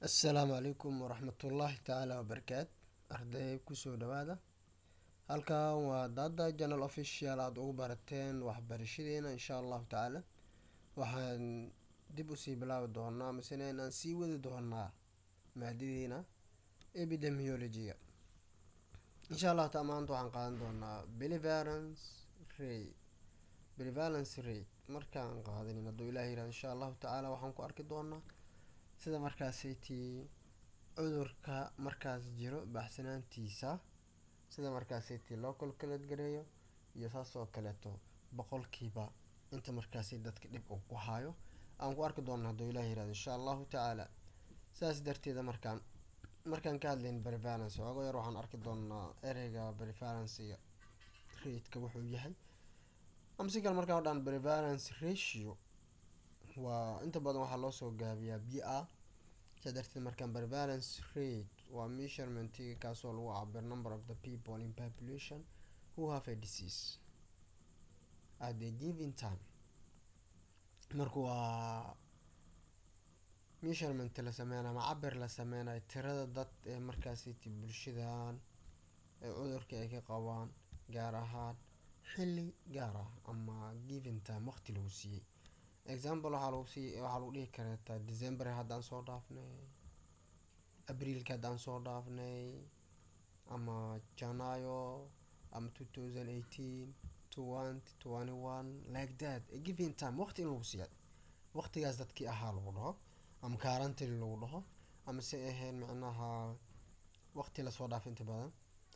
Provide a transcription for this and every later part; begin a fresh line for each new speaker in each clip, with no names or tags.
assalaamu calaykum waraxmatullaahi tacaala wabarakaat arday kusoo dhawaada halkan waa dada janal official aada ugu barateen waxbarashadeena insha allahu tacaala waxaan dib usii bilaabi doonaa misena inaan sii wadi doonaa maadadeena epidemiology-ga insha allahu taala maanta waxaan qaadan doonaa beliverance ray belivalence rate markaan qaadanin hadduu ilaah yirahdo insha allahu tacaala waxaan ku arki doonaa sida markaasaytii cudurka markaas jiro baxsanaantiisa sida markaasaytii loo kalkalad gareeyo iyo saas oo kaleeto boqolkiiba inta markaasi dadka dhib uu ku hayo aan ku arki doona hadduu ilaah yirahdo insha allahu tacaala sidaas darteeda markaan markaan ka hadlayn prevalence ogo yar waxaan arki doonaa ereyga prevalencyga rateka wuxuu yahay ama si kale markaan odhan prevalence ratio waa inta badan waxaa loosoo gaabiyaa b a sidaa darteed markaan prevalence rate waa measurementga kaasoo lagu cabir number of the people in population who have a disease at the given time marka waa measurement la sameynayo ama cabir la sameynayo tirada dad ee markaasiti bulshadan ee cudurka ay ka qabaan gaar ahaan xilli gaar ah ama given time waqti lagu siiyey example waxaa lagu sii waxaa lagu dhihi kareetaa december haddaan soo dhaafnay abriilka haddaan soo dhaafnay ama janayo ama two thousand eighteen twenty twenty one like that a given time waqti in lagu siiya waqtigaas dadkii ahaa lagu dhaho ama kaarantili lagu dhaho ama si ahayn micnaha waqti lasoo dhaaf inta badan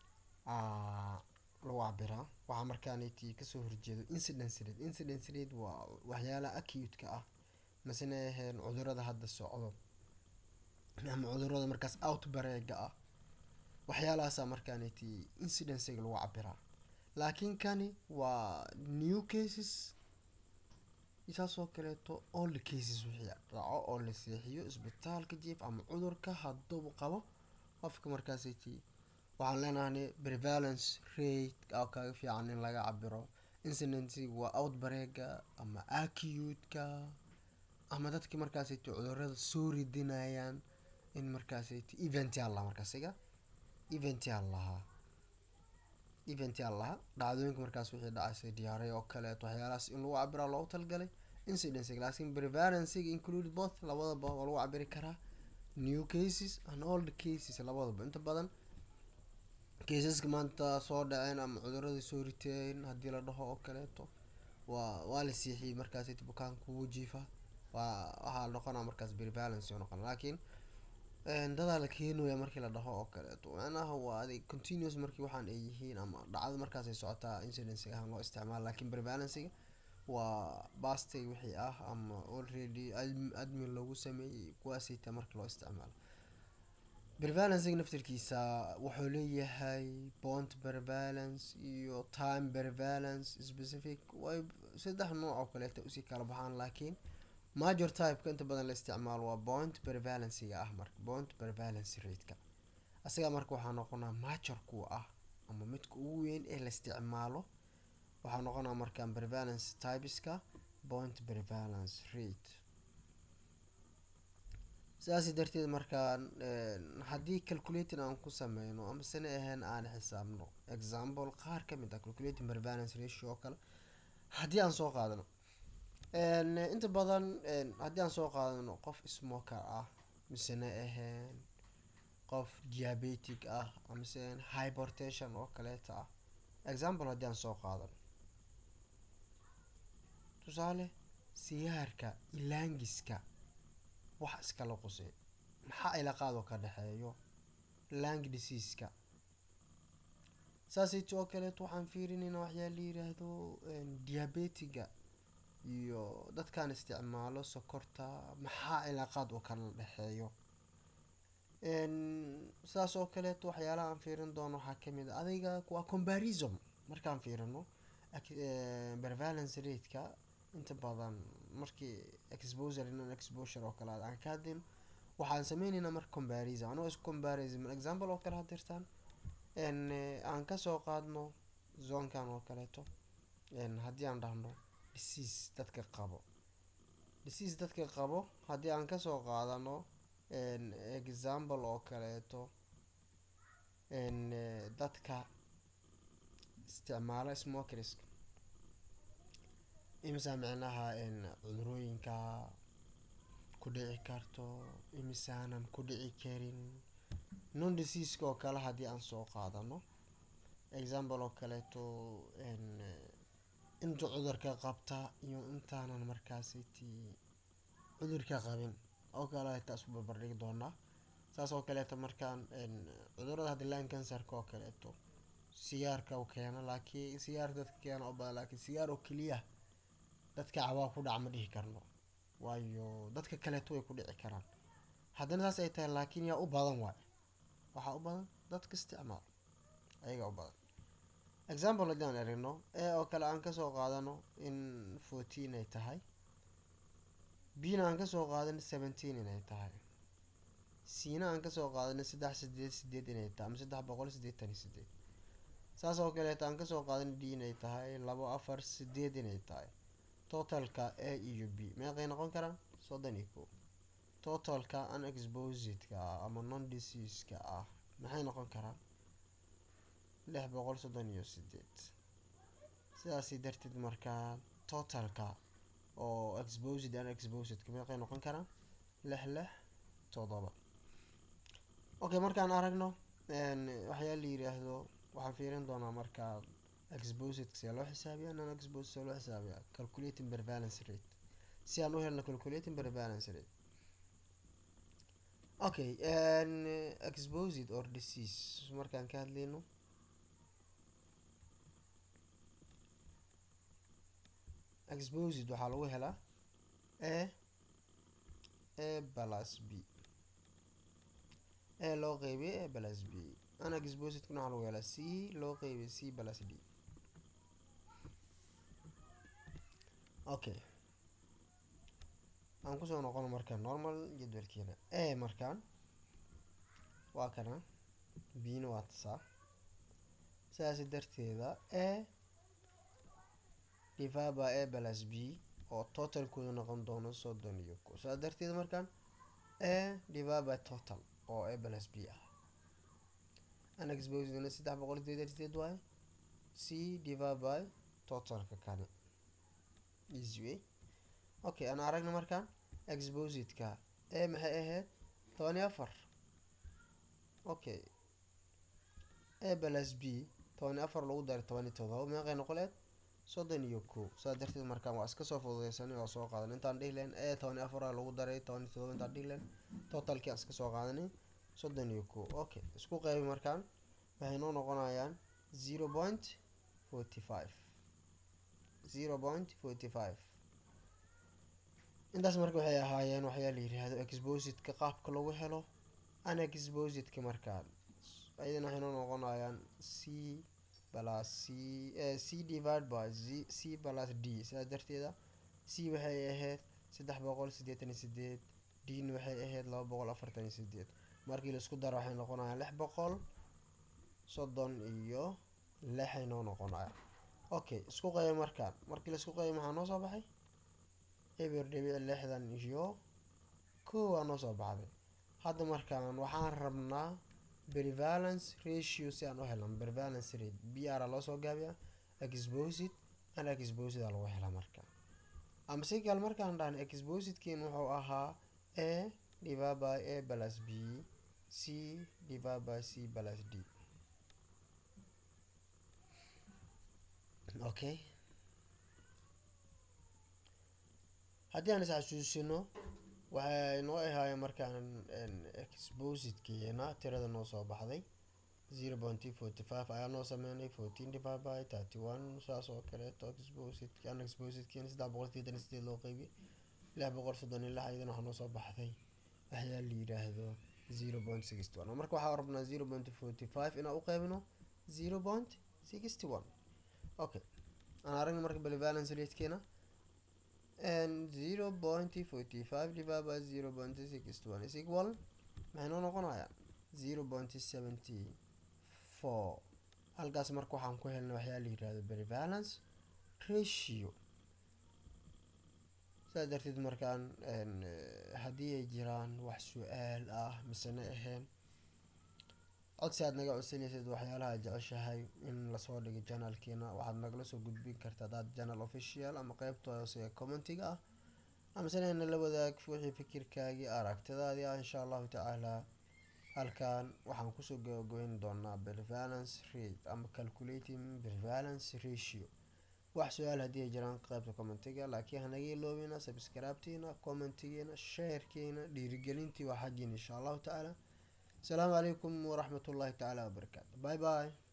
lagu cabiraa waxaa markaaniti kasoo horjeedo incidence rate incidence rate waa waxyaalaha acute-ka ah masena ahayn cudurada hadda socdo ama cudurada markaas outbreega ah waxyaalahaasa markaaniti incidencega lagu cabiraa laakiin kani waa new cases saasoo kaleeto old cases wixii dhaco oo la seexiyo isbitaalka jief ama cudurka hadduu qabo qofka markaasiti waxaan leenahay prevalence rate oo kaga fiican in laga cabiro incidency waa outbreaka ama acute-ka ama dadki markaasayt cudurada soo ridinayaan in markaasayt event yaa lahaa markaasiga event yaa lahaa event yaa lahaa dhacdooyinka markaas wixii dhacaysa diyaaray oo kaleeto waxyaalahaas in lagu cabiraa loogu talgalay incidencyga laakiin prevalencyga include both labadaba waa lagu cabiri karaa new cases and old cases labadaba inta badan keisaska maanta soo dhaceen ama cuduradii soo riteen haddii la dhaho oo kaleeto waa waa la siixiyey markaas bukaanka kugu jiifa waa waxaa noqonaa markaas prevalence oo noqona laakiin dadaa la keenaya markii la dhaho oo kaleeto macnaha waa aday continuous markii waxaan ay yihiin ama dhacdo markaas ay socotaa incidency ahaan loo isticmaala laakiin prevalencyga waa bastay wixii ah ama already admin lagu sameeyey kuwaasayta marka loo isticmaalo prevalencyga naftirkiisa wuxuu leeyahay bond prevalence iyo time prevalence specific way saddex nooc oo kaleeta usii kala baxaan laakiin major typeka inta badan la isticmaalo waa bond prevalencyga ah marka bond prevalence rateka isaga marka waxaa noqonaa major kuwa ah ama midka ugu weyn ee la isticmaalo waxaa noqonaa markaan prevalence typeska bond prevalence rate sidaas darteed markaan haddii calculating aan ku sameyno ama sana ahayn aan xisaabno example qaar kamid ah calculating prevalence ratio oo kale haddii aan soo qaadano inta badan haddii aan soo qaadano qof smoker ah misena ahayn qof diabetic ah amase hypertension oo kaleeta ah example haddii aan soo qaadano tusaale sigaarka ilaangiska wax iskala qusey maxaa ilaqaadoo ka dhexeeyo lang diseaska saasayt oo kaleeto waxaan fiirinaynaa waxyaa la yiraahdo diabetiga iyo dadkan isticmaalo sokorta maxaa cilaaqaad oo kala dhexeeyo sidaas oo kaleeto waxyaalaha aan fiirin doono waxaa kamid a adayga waa combarism markaan fiirino prevalence rateka inta badan markii exposure in exposure oo kale aan ka hadlayno waxaan sameyneynaa marka comparison anoo is comparison example oo kale hadirtaan aan kasoo qaadno zonkan oo kaleeto haddii aan dhahno disease dadka qabo disease dadka qabo haddii aan kasoo qaadano example oo kaleeto dadka isticmaala smokerska imisa micnaha cudurooyinka ku dhici karto imisaanan ku dhici karin non diseaska oo kale haddii aan soo qaadano example oo kaleeto inta cudurka qabta iyo intaanan markaasiti cudurka qabin oo kale taas u barbardhigi doonaa saas oo kaleeto markaan cudurada hadda line cancerka oo kaleeto sigaarka u keena laakiin sigaar dadka keena u badan laakiin sigaar oo keliya dadka cabaa ku dhaca ma dhihi karno waayo dadka kaleeto way ku dhici karaan haddana saas ay tahay laakiin yaa u badan waay waxaa u badan dadka isticmaal ayaga u badan example haddii aan erigno ee oo kale aan kasoo qaadano in fourteen ay tahay bna aan kasoo qaadano seventeen inay tahay cna aan kasoo qaadano saddex sideed sideed inay tahay ama saddex boqol sideetan iyo sideed saas oo kaleeto aan kasoo qaadano d inay tahay labo afar sideed inay tahay totalka a iyo b meeqay noqon karaan soddon iyo kow totalka unexposedka ah ama non diseaska ah maxay noqon karaan lix boqol soddon iyo sideed sidaasi darteed markaa totalka oo exposed unexposedka meeqay noqon karaan lix lix todoba okay markaan aragno waxyaa la yiraahdo waxaan fiirin doonaa markaa exposedka see loo xisaabiya non exposed see loo xisaabiya calculating prevalence rate si aan u helno calculating prevalence rate okay exposed or disease markaan ka hadlayno exposed waxaa lagu helaa a a plus b a loo qeybiye a plus b unexposedkana waxaa lagu helaa c loo qeybiye c plus d okay aan kusoo noqono markaan normal jadwalkeena a markaan waa kana b-na waa tasaa sidaasi darteeda a divide by a plus b oo totalkooda noqon doono soddon iyo ko sidaas darteed markaan a divide by total oo a plus b ah unexposedna saddex boqol sideetan sideed waaye c divide by totalka kane easy way okay aan aragna markaan exposedka a maxay ahayd toban iyo afar okay a plus b toban iyo afar lagu daray toban iyo todoba meeqay noqoleed soddon iyo kow saas darteed markaan waa iska soo fududeysanay waa soo qaadanay intaan dhihi lahayn a toban iyo afara lagu daray toban iyo todoba intaan dhihi lahayn totalkii aan iska soo qaadanay soddon iyo kow okay isku qeybi markaan waxay noo noqonayaan zero point forty five zero point forty five intaas marka waxay ahaayeen waxyaa la yiraahdo exposedka qaabka lagu helo unexposedka markaan ayadana waxay noo noqonayaan c plus c c divide by z c plus d sidaas darteeda c waxay ahayd saddex boqol siddeetan iyo sideed d-na waxay ahayd laba boqol afartan iyo sideed markii laisku daro waxay noqonayaan lix boqol soddon iyo lixay noo noqonayaan okay isku qeyb markaan markii laisku qeyb maxaa noo soo baxay eber dhibic lixdan iyo kow aa noo soo baxday hadda markaan waxaan rabnaa prevalence ratio si aan u helno prevalence rate b r a loo soo gaabiya exposid and exposid a lagu helaa marka ama si kale markaan dhahno exposidkiin wuxuu ahaa a divide by a plus b c divide by c plus d okay haddii aan isxasuusino waxay noo ahaayeen markaan exposidkeena tirada noo soo baxday zero point forty five ayaa noo sameynay fourteen divide by thirty one saas oo kaleeto exposid unexposidkeena saddex boqol sideetan iyo sideed loo qeybiy lix boqol soddon iyo lix ayadana waxaa noo soo baxday waxyaa la yidhaahdo zero point sixty one marka waxaa rabnaa zero point forty five inaan u qeybino zero point sixty one okay aan aragna marka prevalence ratekeena and zero point forty five divided by zero point sixty one is equal maxay noo noqonayaan zero point seventy four halkaas marka waxaan ku helnay waxyaa la yirahdo prevalence ratio saas darteed markaan haddii ay jiraan wax su-aal ah misena ahayn codsi aad naga codsanaysid waxyaalaha aad jeceshahay in lasoo dhigo janalkeena waxaad nagala soo gudbin kartaa dad janal official ama qeybta hoose ee commentiga ah amasena nala wadaag wixii fikirkaagii aragtidaadii ah insha allahu tacaala halkan waxaan kusoo gabagabeyn doonaa prevalence rate ama calculating prevalence ratio wax su-aal haddii ay jiraan qeybta commentiga laakiin hanaga iloobina subscribetiina commentigiina sharekiina dhiirigelintii waa xaggiina insha allahu tacaala asalaamu calaykum waraxmat ullahi tacaala wabarakaatu bye bye